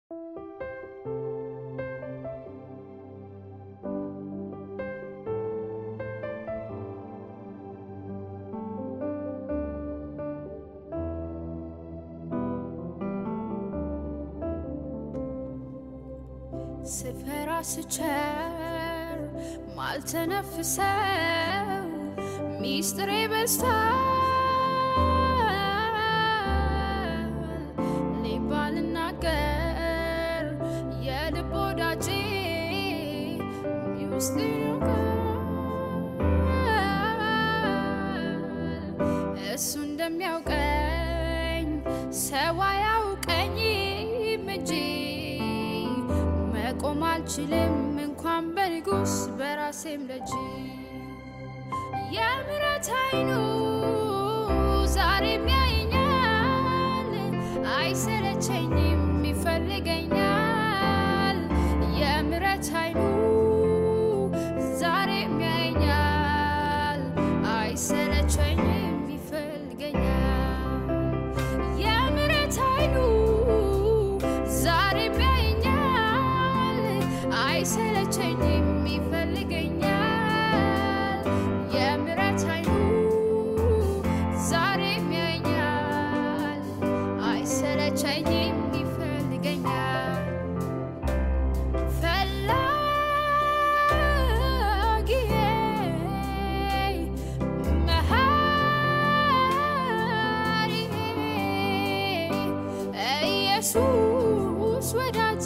ስፈራ ስቸር ማልተነፍሰው ሚስጥሬ በዝቷል ሊባል ልናገር የልብ ወዳጄ ሚውስጥር እሱ እንደሚያውቀኝ ሰው አያውቀኝም እንጂ መቆም አልችልም እንኳን በንጉስ በራሴም ደጅ የምሕረት አይኑ ዛሬም ያየኛል፣ አይሰለቸኝም ይፈልገኛል። የምሕረት አይኑ ዛሬም ያየኛል፣ አይሰለቸኝም ይፈልገኛል። የምሕረት አይኑ ዛሬም ያየኛል፣ አይሰለቸኝም ይፈልገኛል። የምሕረት አይኑ ዛሬም ያየኛል፣ አይሰለቸኝም ይፈልገኛል። ፈላጊዬ መሐሪዬ ኢየሱስ ወዳጄ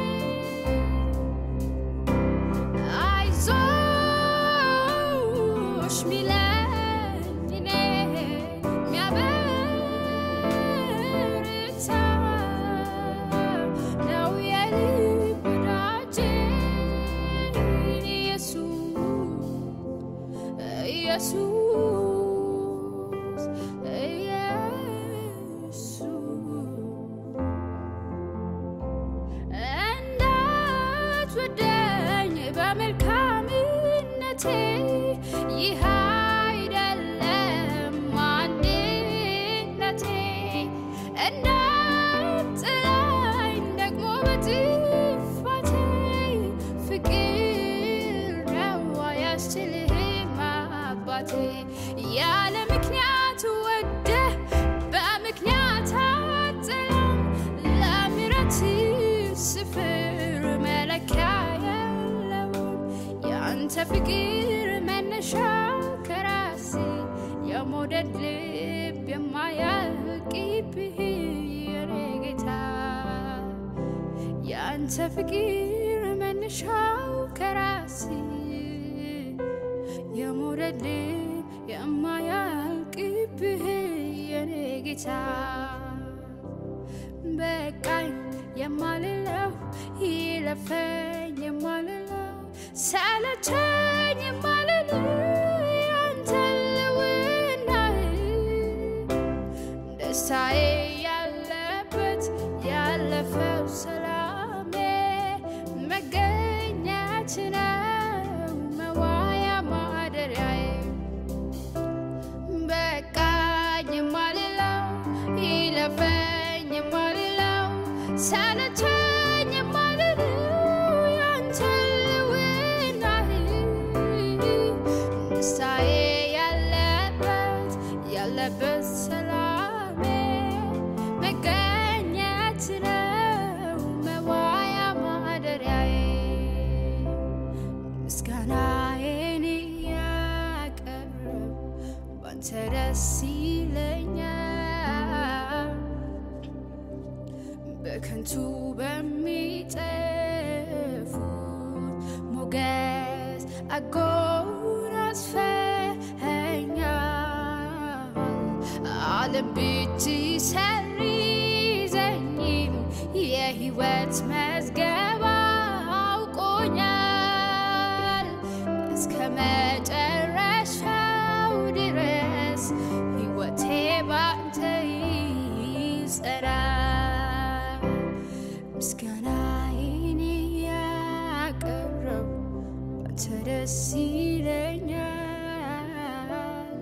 አይዞሽ ሚለኝ እኔን የሚያበረታ ነው የልብ ወዳጄ ኢየሱስ ኢየሱስ ኢየሱስ እንዳትወደኝ በመልካምነቴ ይህ አይደለም ማንነቴ እንዳትጥለኝ ደግሞ በጥፋቴ ፍቅር ነው አያስችልህም አባቴ ያለ ምክንያት ወደህ በምክንያት አጥለኝ ለምሕረት ስፍር መለኪያ የለውም የአንተ ፍቅር መነሻ ከራሴ የመውደድ ልብ የማያልቅብህ የኔ ጌታ የአንተ ፍቅር መነሻው ከራሴ የመውደድ ልብ የማያልቅብህ የኔ ጌታ በቃኝ የማልለው ይለፈኝ የማልለው ሰለቸኝ የማልለው ያንተ ልውናህ ደስታዬ ያለበት ያለፈው ሰላሜ መገኘት ነው መዋያ ማደሪያዬ በቃኝ የማልለው ይለፈኝ የማልለው ሰለቸኝ የማልለው ያንተ ልውናህ ደስታዬ ያለበት ያለበት ሰላሜ መገኘት ነው መዋያ ማደሪያዬ ምስጋናዬን ያቀርብ ባንተ ደስ ይለኛል በከንቱ በሚጠፉት ሞገስ አጎናጽፈኸኛል ዓለም ብትሰርዘኝም የሕይወት መዝገብ አውቆኛል እስከ መጨረሻው ድረስ ሕይወቴ ባንተ ይጸናል። ምስጋናዬን ያቀረብ ባንተ ደስ ይለኛል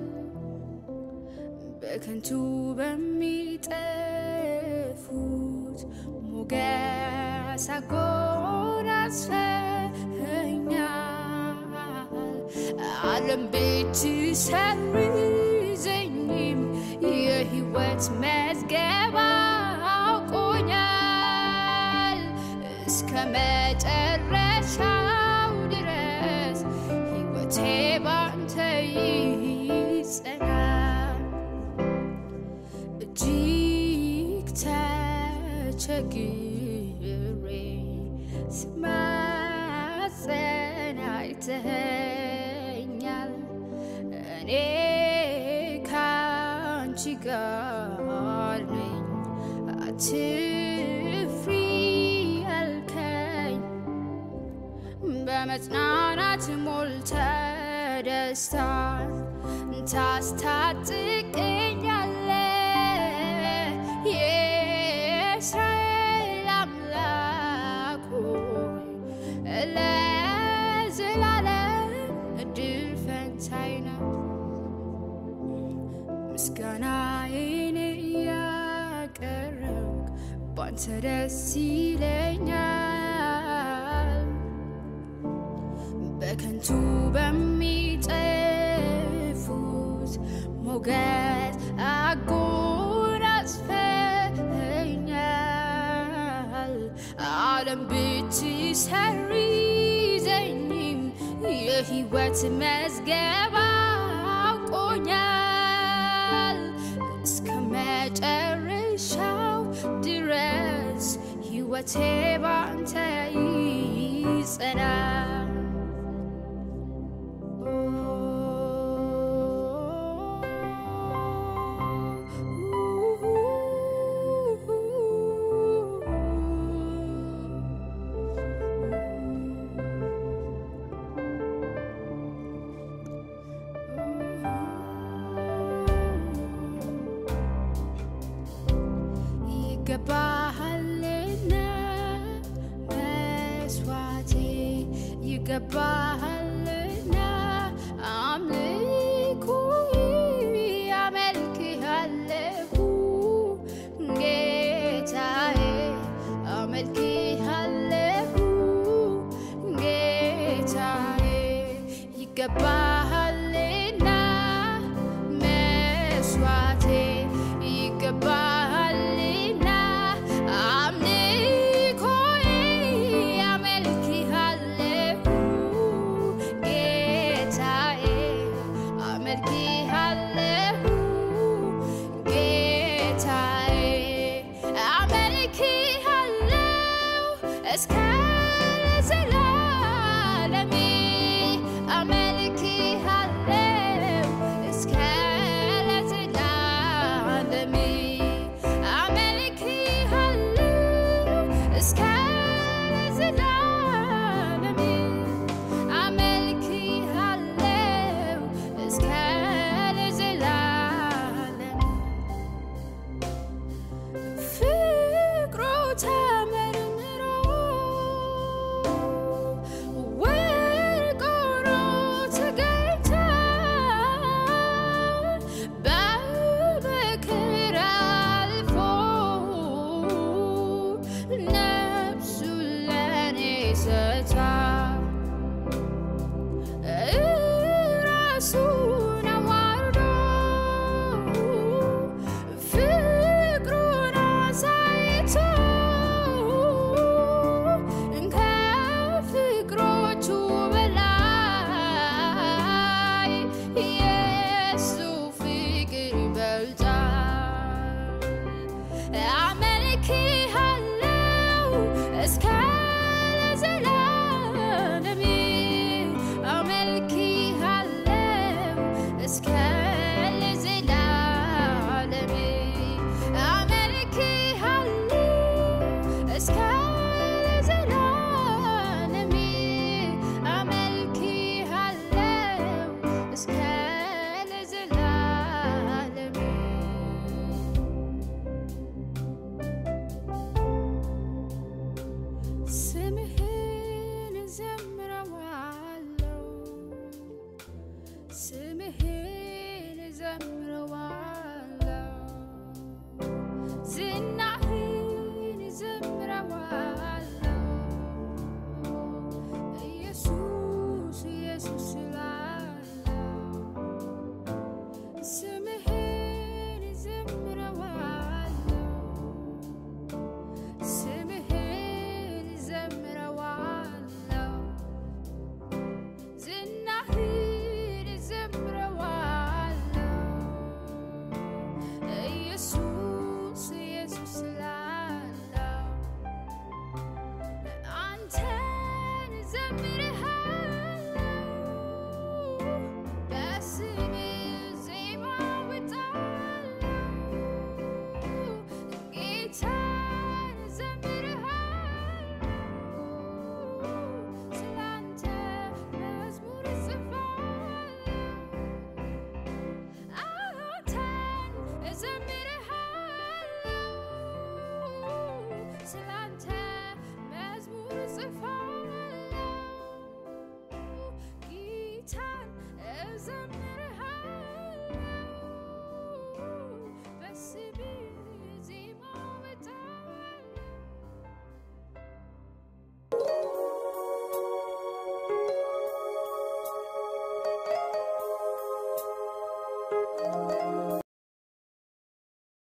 በከንቱ በሚጠፉት ሞገስ ያሳጎናጽፈኛል ዓለም ቤት ሰርዘኝም የህይወት መዝገብ አውቆኛል እስከ መጨረሻው ድረስ ሕይወቴ ባንተ ይጸናል። እጅግ ተቸግሬ ስማጸን አይተኸኛል። እኔ ካንቺ ጋር ነኝ አትፍሪ አልከኝ በመጽናናት ሞልተ ደስታን ታስታጥቀኛለ የእስራኤል አምላክ ሆይ ለዘላለም እድል ፈንታዬ ነው። ምስጋናዬን እያቀረብክ ባንተ ደስ ይለኛል። በከንቱ በሚጠፉት ሞገስ አጎናጽፈኛል። ዓለም ብትሰርዘኝም የሕይወት መዝገብ አውቆኛል። እስከ መጨረሻው ድረስ ሕይወቴ ባንተ ይጸናል። ይገባሃልና መስዋዕቴ ይገባሃልና አምልኮ አመልክሃለሁ ጌታዬ አመልክሃለሁ ጌታዬ ይገባሃልና መስዋዕቴ ይገባሃልና አምልኮዬ አመልክሃለሁ ጌታዬ አመልክሃለሁ ጌታዬ አመልክሃለሁ እስከ